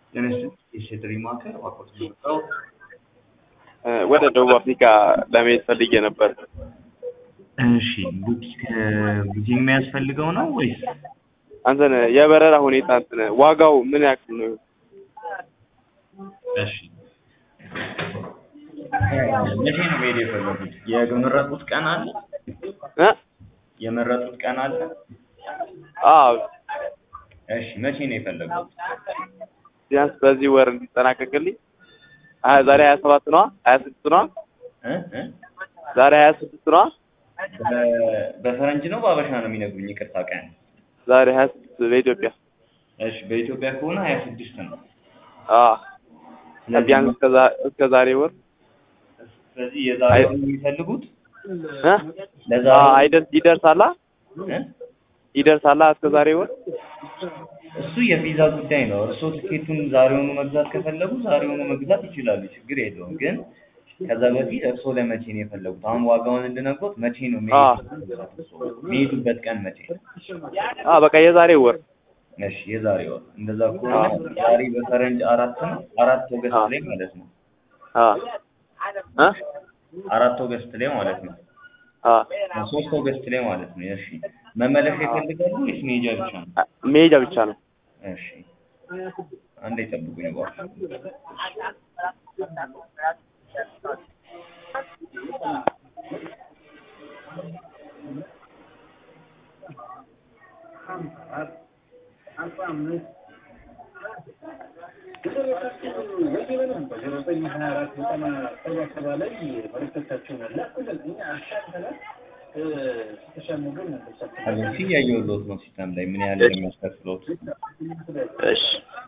ጤና የሴትሪ ማዕከል እባክዎት የመጣው ወደ ደቡብ አፍሪካ ለመሄድ ፈልጌ ነበር። እሺ ቡኪንግ ቡኪንግ የሚያስፈልገው ነው ወይስ አንተን የበረራ ሁኔታ እንትን ዋጋው ምን ያክል ነው? እሺ መቼ ነው መሄድ የፈለጉት? የመረጡት ቀን አለ? እ የመረጡት ቀን አለ? አዎ እሺ መቼ ነው የፈለጉት? ቢያንስ በዚህ ወር እንዲጠናቀቅልኝ ሀያ ዛሬ ሀያ ሰባት ነዋ ሀያ ስድስት ነዋ እ እ ዛሬ ሀያ ስድስት ነዋ በ- በፈረንጅ ነው በአበሻ ነው የሚነግሩኝ? ይቅርታ ቀን ዛሬ ሀያ ስድስት በኢትዮጵያ እሺ በኢትዮጵያ ከሆነ ሀያ ስድስት ነው። አዎ ስለዚህ ቢያንስ እስከ ዛ- እስከ ዛሬ ወር ስለዚህ የዛሬውን ነው የሚፈልጉት? እ ለዛሬ አዎ አይደርስ ይደርሳላ እ? ይደርሳላ እስከ ዛሬ ወር እሱ የቪዛ ጉዳይ ነው። እርስዎ ትኬቱን ዛሬውኑ መግዛት ከፈለጉ ዛሬውኑ መግዛት ይችላሉ፣ ችግር የለውም። ግን ከዛ በፊት እርስዎ ለመቼ ነው የፈለጉት? አሁን ዋጋውን እንድነግሮት መቼ ነው አዎ። የሚሄዱት? እርስዎ የሚሄዱበት ቀን መቼ ነው? አዎ በቃ የዛሬ ወር እሺ የዛሬ ወር። እንደዛ ከሆነ ዛሬ በፈረንጅ አራት ነው፣ አራት ኦገስት ላይ ማለት ነው። አዎ እ አራት ኦገስት ላይ ማለት ነው። አዎ ሶስት ኦገስት ላይ ማለት ነው። እሺ መመለሻ ይፈልጋሉ ወይስ መሄጃ ብቻ ነው? መሄጃ ብቻ ነው እሺ አንዴ ጠብቁኝ እባክዎ። እሺ እያየሁልዎት ነው ሲስተም ላይ ምን ያህል ነው የሚያስከፍሉት? እሺ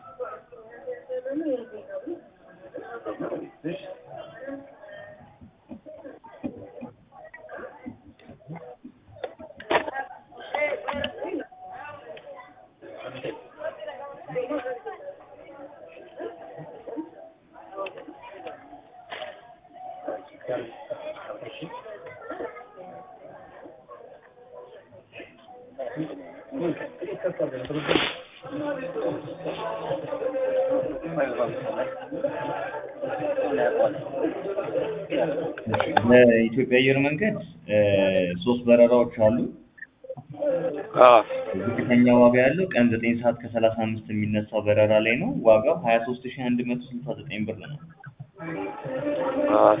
በኢትዮጵያ አየር መንገድ እ ሶስት በረራዎች አሉ። አዎ ዝቅተኛ ዋጋ ያለው ቀን ዘጠኝ ሰዓት ከሰላሳ አምስት የሚነሳ በረራ ላይ ነው። ዋጋው ሀያ ሶስት ሺህ አንድ መቶ ስልሳ ዘጠኝ ብር ነው። አዎ